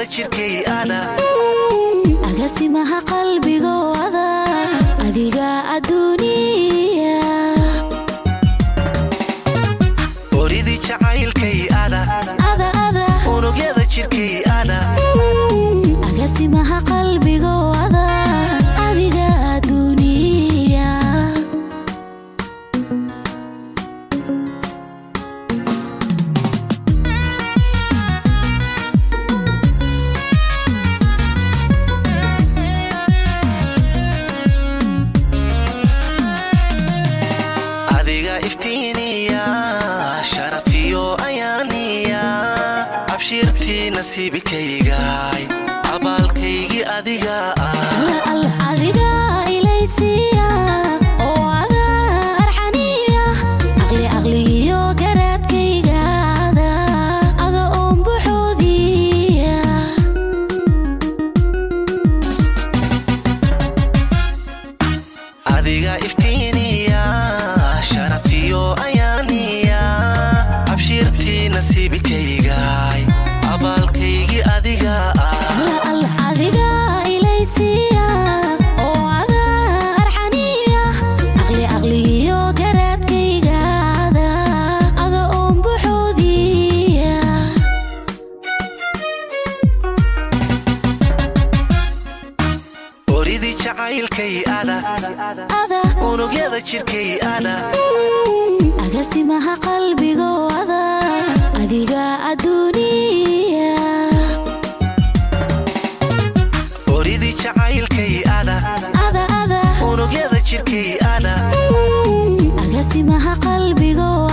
jirkay ana agasimaha qalbigooda adiga adduuniya oridii jacaylkay ana ada ada unugyada jirkay ana agasimaha qalbigooda adiga adduuniya adiga iftiiniya sharafiyo ayaaniya abshirtii nasiibikaygay abaalkaygii adiga ah alla alla adiga ilaysiya oo ada arxaniya aqli aqligiyo garaadkaygaada ada oon buxoodiya adiga iftiiniya sharafiyo ayaaniya abshirtii nasiibikaygay abaalkaygii adiga ah alla alla adiga ilaysiya oo ada arxaniya aqli aqligiyo garaadkaygaada ada oon buxoodiya oridii jacaylkay ana ada unugyada jirkay ana agasimaha qalbigooda adiga adduuniya oridii jacaylkay ana ada ada unugyada jirkay ana agasimaha qalbigooda